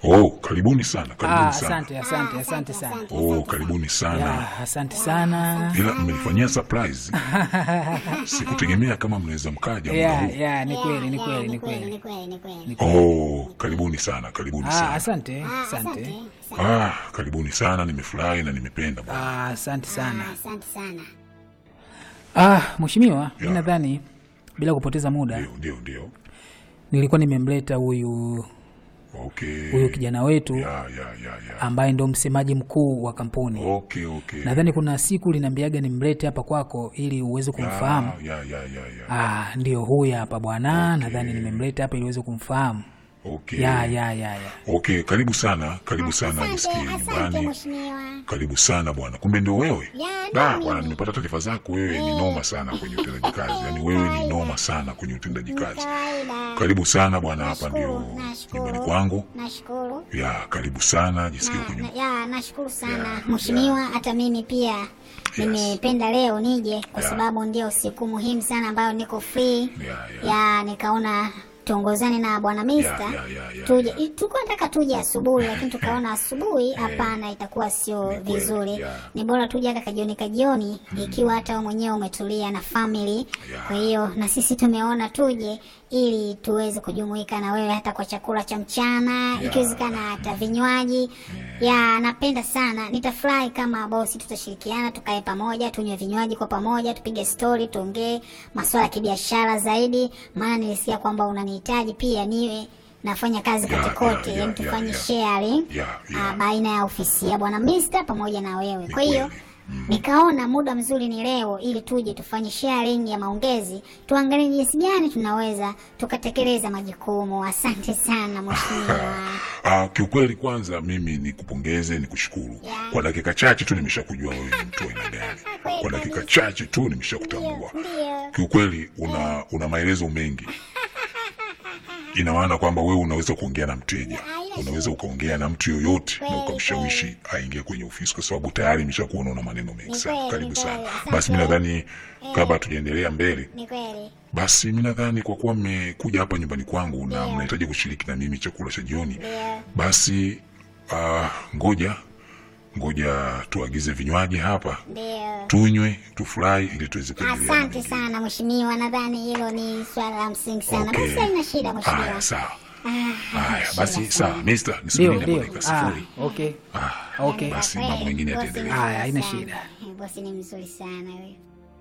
Oh, karibuni sana, Ah, karibuni sana. asante asante asante sana. Oh, karibuni sana. Ya, asante sana. Ila mmenifanyia surprise. Sikutegemea kama mnaweza mkaja muda Ya, huu. ya, ni kweli, ni Ya, kweli, ni ni kweli, kweli. ni kweli, ni kweli. Ni kweli. Oh, karibuni sana, karibuni Ah, sana. asante, Ah, asante. Ah, karibuni sana, nimefurahi na nimependa bwana. Ah, asante sana. Ah, Asante sana. Ah, mheshimiwa, mi Ya. nadhani bila kupoteza muda Ndio, ndio, ndio. nilikuwa nimemleta huyu Okay. huyu kijana wetu Ya, ya, ya, ya. ambaye ndo msemaji mkuu wa kampuni. Okay, okay. Nadhani kuna siku linaambiaga nimlete hapa kwako ili uweze kumfahamu. Ya, ya, ya, ya, ya. Ah, ndio huyu hapa bwana. Nadhani nimemleta hapa ili uweze kumfahamu. Okay. Ya, ya, ya, ya. Okay, karibu sana, karibu sana Asante, nisikie asante nyumbani. mheshimiwa. Karibu sana bwana, kumbe ndio wewe? Ya, Da, ndio bwana, mimi. nimepata taarifa zako, wewe ni noma sana kwenye utendaji kazi, yaani wewe ni noma sana kwenye utendaji kazi. Kawaida. Karibu sana bwana, hapa ndio Nashukuru, nashukuru. nyumbani kwangu. Nashukuru. Ya, karibu sana, jisikie Na- kwenye na- Ya, nashukuru sana Ya, mheshimiwa. Hata mimi pia nimependa leo nije kwa Ya. sababu ndio siku muhimu sana ambayo niko free Ya, ya. ya nikaona tuongozane na bwana Mister ya, ya, ya, tuje. ya. i- Tulikuwa nataka tuje asubuhi, lakini tukaona asubuhi hapana, itakuwa sio kweli, vizuri. ya. Ni bora tuje hata kajioni kajioni, ikiwa hata wewe mwenyewe umetulia na family. Ya. Kwa hiyo na sisi tumeona tuje ili tuweze kujumuika na wewe hata kwa chakula cha mchana, ikiwezekana hata vinywaji. Ya, napenda sana, nitafurahi kama bosi, tutashirikiana tukae pamoja, tunywe vinywaji kwa pamoja, tupige stori, tuongee masuala ya kibiashara zaidi, maana nilisikia kwamba unanihitaji pia niwe nafanya kazi Ya, kote kote, ya, ya, yani ya, tufanye ya. sharing Ya, ya. ah, baina ya ofisi ya bwana Mister pamoja na wewe. Ni Kwa hiyo kweli. nikaona muda mzuri ni leo, ili tuje tufanye sharing ya maongezi, tuangalie jinsi gani tunaweza tukatekeleza majukumu. Asante sana mheshimiwa. Ah, kiukweli kwanza mimi nikupongeze, nikushukuru. Ya. Kwa dakika chache tu nimeshakujua wewe ni mtu wa aina gani. Kwa dakika chache tu nimeshakutambua. Ndio. Kiukweli una una maelezo mengi. Ina maana kwamba wewe unaweza kuongea na mteja, unaweza ukaongea na mtu yoyote na Kweli, ukamshawishi aingie kwenye ofisi, kwa sababu tayari nimeshakuona una maneno mengi Ni sana. kweli, Karibu ni sana. kweli. Asante. Basi mi nadhani kabla hatujaendelea mbele, Ni kweli. basi mi nadhani kwa kuwa mmekuja hapa nyumbani kwangu na mnahitaji kushiriki na mimi chakula cha jioni, Ndio. basi ah, ngoja ngoja tuagize vinywaji hapa Ndio. tunywe tufurahi ili tuweze kuendelea na Asante mengine. sana mheshimiwa, nadhani hilo ni swala la msingi sana. Okay. Basi haina shida Haya, mheshimiwa. sawa. Ah, Haya, shida basi sana. sawa, mister, Ndio, nisubiri hapo ndio. dakika Ah, sifuri. okay. Ah, Okay. Basi mambo mengine Bosi yataendelea. ni Haya, haina mzuri shida. sana. Bosi ni mzuri sana huyo.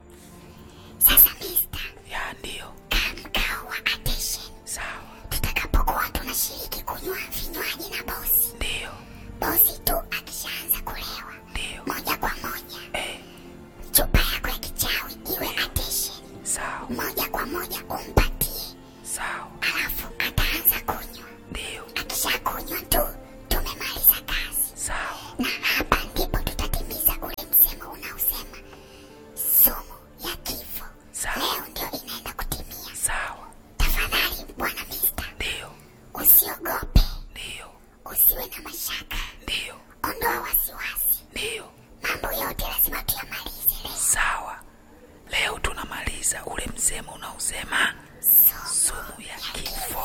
Sasa mister, Ya, ndio. mkao wa attention. Sawa. Tutakapokuwa tunashiriki kunywa vinywaji na bosi, Ndio. bosi tu akishaanza kulewa Ndio. moja kwa moja, chupa yako ya kichawi iwe attention, Sawa. moja kwa moja umpatie, Sawa. alafu ataanza kunywa. Ndio. Akishakunywa tu tumemaliza kazi, Sawa. na hapa ndipo tutatimiza ule msemo unaosema sumu ya kifo. Sawa. Leo ndio inaenda kutimia. Sawa. Tafadhali bwana Mister, Ndio. usiogope, Ndio. usiwe na mashaka, Ndio. ondoa wasiwasi. Ndio. Mambo yote lazima tuyamalize leo. Sawa. Leo tunamaliza ule msemo unaosema sumu ya kifo.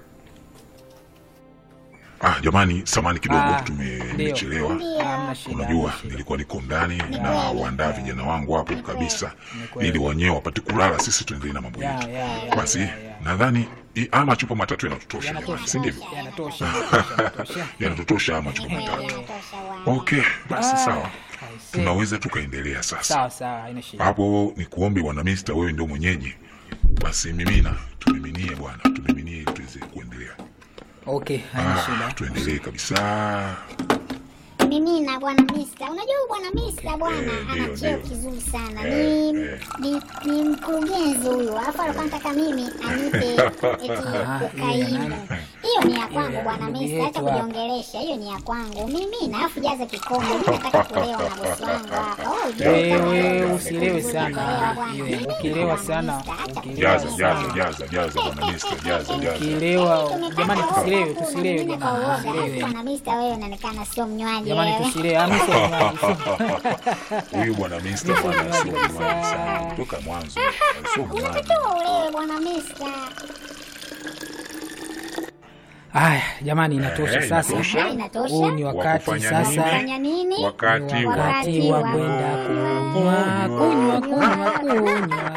Ah, jamani, samani kidogo Ah, tume- ndio. tumechelewa. Hamna shida. Unajua, hamna shida. nilikuwa niko ndani na waandaa vijana wangu hapo kabisa, kweli. ili wenyewe wapate kulala, sisi tuendelee na mambo Ya, yetu. ya, ya, Basi ya, ya. nadhani i- ama machupa matatu yanatutosha, jamani, Yanatosha. si ndivyo? Yanatosha. yanatosha, yanatosha. Yanatutosha ama machupa matatu. Inatosha bwana. Okay, basi Ah, sawa, I see. tunaweza tukaendelea sasa. Sawa sawa, haina shida. Hapo ni kuombe bwana Mister, wewe ndio mwenyeji, basi mimina, tumiminie bwana, tumiminie ili tuweze kuendelea. Okay, haina Ah, shida. tuendelee kabisa. Mimi na bwana Mister, unajua huyu bwana Mister bwana Eh, ndio, ana cheo ndio. kizuri sana. Eh, Ni, eh. ni ni mkurugenzi huyu, alafu alikuwa anataka mimi anipe eti Ah, ukaimu. hiyo ya nani? Hiyo ni ya kwangu ya bwana ndugu Mister, yetu acha hapa. kujiongelesha. Hiyo ni ya kwangu mimi, na alafu jaza kikombe. Mimi nataka kulewa na bosi wangu hapa. Oh, Wewe juu. usilewe Kulewa sana. bwana. Hiyo, Mimi Ukilewa bwana sana, Mister, acha ukilewa Jaza, kulewa jaza, sana. jaza, jaza bwana Mister, jaza, jaza. Ukilewa, Tumepata jamani ofa tusilewe, tu, tusilewe mimi kwa jamani, uoga. tusilewe. Bwana Mister, wewe unaonekana sio mnywaji Jamani wewe. tusilewe. Ah, mimi sio mnywaji, sio- Huyu bwana Mister Mimi bwana sio sio mnywaji mnywaji kabisa. sana kutoka mwanzo, sio mnywaji. Unatakiwa ulewe bwana Mister. Haya jamani, inatosha Eh, sasa. inatosha. Inatosha. Huu ni wakati kufanya sasa Fanya nini? Wakati Ni wa wakati wa kwenda kunywa kunywa kunywa kunywa